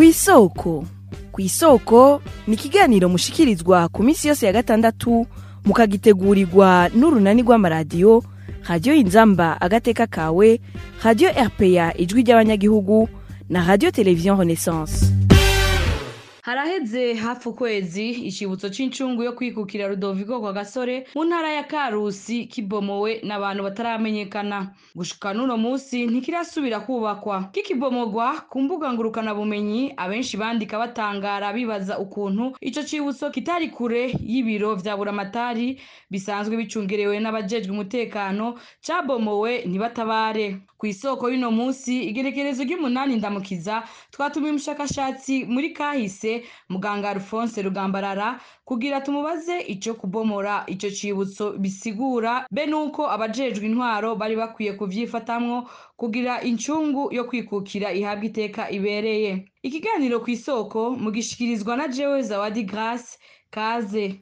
kw'isoko kw'isoko ni ikiganiro mushikirizwa ku minsi yose ya gatandatu mukagitegurirwa n'urunani rw'amaradiyo radiyo inzamba agateka kawe radiyo rpa ijwi ry'abanyagihugu na radiyo televiziyo renaissance haraheze hafi ukwezi icibutso c'incungu yo kwikukira Rudoviko kwa gasore mu ntara ya Karusi kibomowe n'abantu bataramenyekana gushika n'uno musi ntikirasubira kubakwa kikibomogwa ku mbuga ngurukana bumenyi abenshi bandika batangara bibaza ukuntu ico cibutso kitari kure y'ibiro vya buramatari bisanzwe bicungerewe n'abajejwe umutekano cabomowe ntibatabare kw'isoko y'uno musi igerekerezo ry'umunani ndamukiza twatumiye umushakashatsi muri kahise muganga Alphonse Rugambarara kugira tumubaze ico kubomora ico cibutso bisigura be nuko abajejwe intwaro bari bakwiye kuvyifatamwo kugira incungu yo kwikukira ihabwa iteka ibereye ikiganiro kw'isoko mugishikirizwa na jewe Zawadi Grace kaze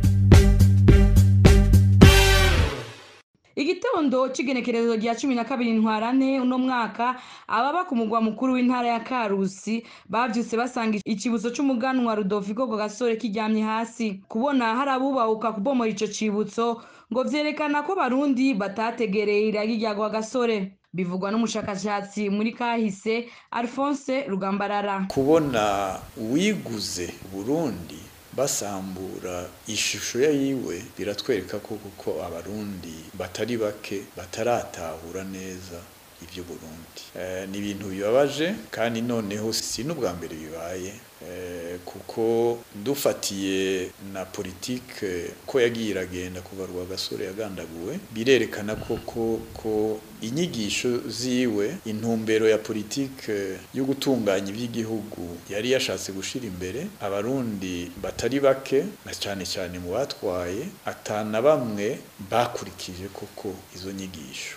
igitondo c'igenekerezo rya cumi na kabiri ntwarante uno mwaka ababa ku mugwa mukuru w'intara ya karusi bavyutse basanga icibutso c'umuganwa rudoviko ngo gasore kiryamye hasi kubona hari abubahuka kubomora ico cibutso ngo vyerekana ko barundi batategereye iragi rya gasore bivugwa n'umushakashatsi muri kahise alphonse rugambarara kubona uwiguze burundi basambura ishusho ya yiwe biratwereka ko kuko abarundi batari bake bataratahura neza ibyo Burundi e, ni ibintu bibabaje kandi noneho si n'ubwa mbere bibaye e, kuko dufatiye na politike ko yagiye iragenda kuva rwa gasore yagandaguwe birerekana koko ko inyigisho ziwe intumbero ya politike yo gutunganya iby'igihugu yari yashatse gushira imbere abarundi batari bake na cyane cyane mu batwaye atana bamwe bakurikije koko izo nyigisho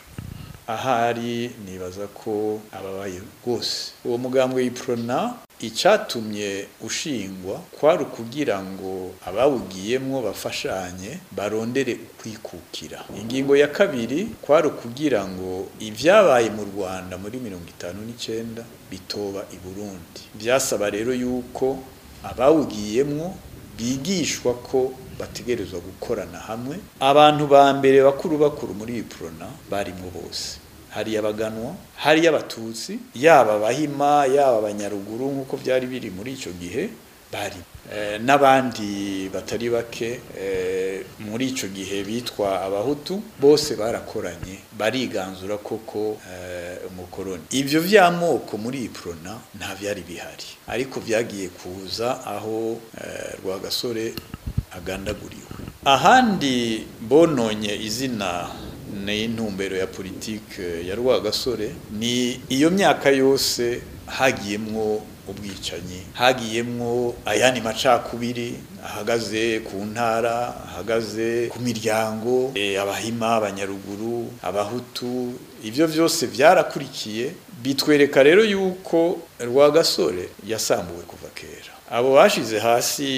ahari nibaza ko ababaye rwose uwo mugambwe w'iprona icyatumye ushingwa kwari ukugira ngo abawugiyemwo bafashanye barondere ukwikukira ingingo ya kabiri kwari ukugira ngo ibyabaye mu rwanda muri mirongo itanu n'icyenda bitoba i burundi byasaba rero yuko abawugiyemwo bigishwa ko bategerezwa gukorana hamwe abantu ba mbere bakuru bakuru muri iprona barimo bose hari abaganwa hari abatutsi yaba abahima yaba abanyaruguru nk'uko byari biri muri icyo gihe bari e, n'abandi batari bake e, muri icyo gihe bitwa abahutu bose barakoranye bariganzura koko e, umukoroni ivyo vy'amoko muri iprona nta vyari bihari ariko vyagiye kuza aho e, rwagasore agandaguriwe ahandi bononye izina n'intumbero ya politike ya rwagasore ni iyo myaka yose hagiyemwo ubwicanyi hagiyemwo ayandi macakubiri ahagaze ku ntara ahagaze ku miryango e, abahima abanyaruguru abahutu ivyo vyose vyarakurikiye bitwereka rero yuko rwagasore yasambuwe kuva kera abo bashize hasi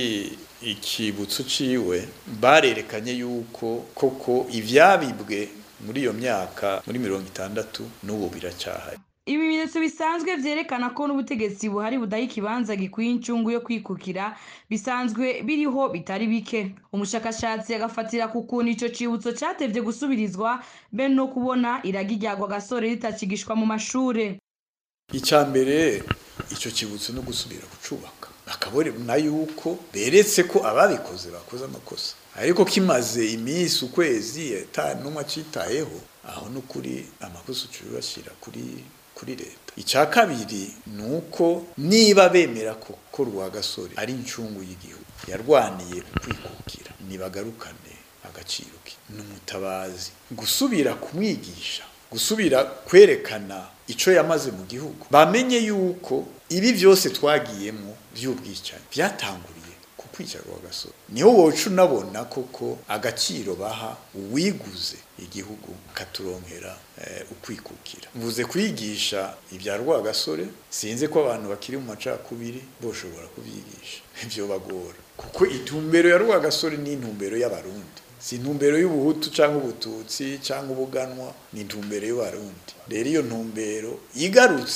ikibutso ciwe barerekanye yuko koko ivyabibwe muri iyo myaka muri mirongo itandatu n'ubu biracyahari ibimenyetso bisanzwe vyerekana ko n'ubutegetsi buhari budaha ikibanza gikwiye incungu yo kwikukira bisanzwe biriho bitari bike umushakashatsi agafatira ku kuntu ico cibutso catevye gusubirizwa be no kubona iragi ryagwa gasore ritakigishwa mu mashure icya mbere ico kibutso no gusubira kucubaka bakabona yuko beretse ko ababikoze bakoze amakosa ariko kimaze iminsi ukwezi n'umwe acitayeho aho n'ukuri amakosa ucubashyira kuri kuri leta icya kabiri ni uko niba bemera ko ko rwagasore ari incungu y'igihugu yarwaniye kwikukira nibagarukane agaciro ke ni umutabazi gusubira kumwigisha gusubira kwerekana icyo yamaze mu gihugu bamenye yuko ibi byose twagiyemo by'ubwicanyi byatanguriye ku kwica rwagasore niho woca unabona koko agaciro baha uwiguze igihugu katuronkera ukwikukira mvuze kwigisha ibya rwagasore sinzi ko abantu bakiri mu macakubiri boshobora kubyigisha ibyo bagora kuko intumbero ya rwagasore ni intumbero y'abarundi si intumbero y'ubuhutu cyangwa ubututsi cyangwa ubuganwa ni intumbero y'abarundi rero iyo ntumbero igarutse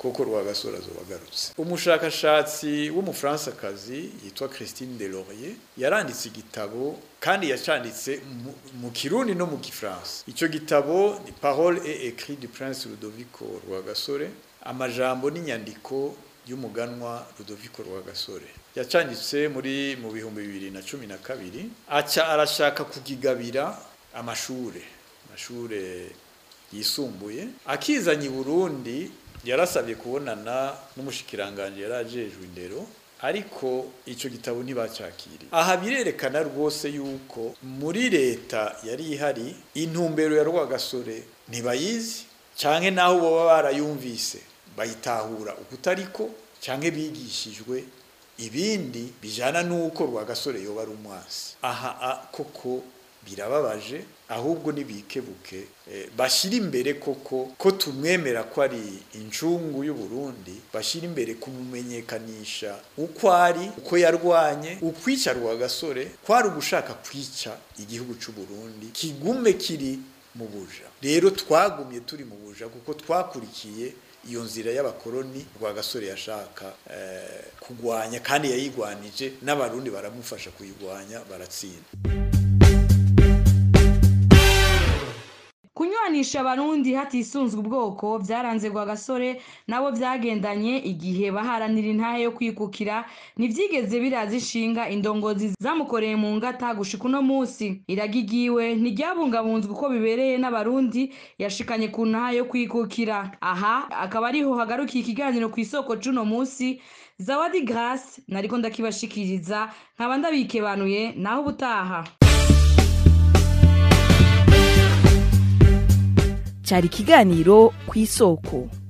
kuko rwagasore azoba agarutse umushakashatsi w'umufaransakazi yitwa christine Delaurier yaranditse igitabo kandi yacanditse mu- mu kirundi no mu gifaransa icyo gitabo ni parole et écrit du prince Ludovico Rwagasore amajambo n'inyandiko y'umuganwa Ludovico Rwagasore yacanditse muri mu bihumbi bibiri na cumi na kabiri aca arashaka kugigabira amashure amashure yisumbuye akizanye i Burundi yarasabye kubonana n'umushikiranganje yari ajejwe indero ariko icyo gitabo ntibacakiriye aha birerekana rwose yuko muri leta yari ihari intumbero ya rwagasore ntibayizi cyane naho baba barayumvise bayitahura ukutariko cyangwa bigishijwe ibindi bijyana n'uko rwagasore yoba ari umwasi aha a- koko birababaje ahubwo nibikebuke eh, bashyira imbere koko ko tumwemera ko ari incungu y'u Burundi bashyira imbere kumumenyekanisha uko ari uko yarwanye ukwica rwagasore kwari ugushaka kwica igihugu cy'u Burundi kigume kiri mu buja rero twagumye turi mu buja kuko twakurikiye iyo nzira y'abakoroni rwagasore yashaka eh, kugwanya kandi yayigwanije n'abarundi baramufasha kuyigwanya baratsinda kunywanisha abarundi hatisunzwe ubwoko byaranze gasore nabo byagendanye igihe baharanira intahe yo kwikukira ntibyigeze biraza ishinga indongozi zamukoreye mu ngata gushika uno munsi iragigiwe ntiryabungabunzwe uko bibereye n'abarundi yashikanye ku ntahe yo kwikukira aha akaba ariho hagarukiye ikiganiro ku isoko c'uno munsi zawadi grace nariko ndakibashikiriza nkaba ndabikebanuye naho ubutaha cyari ikiganiro ku isoko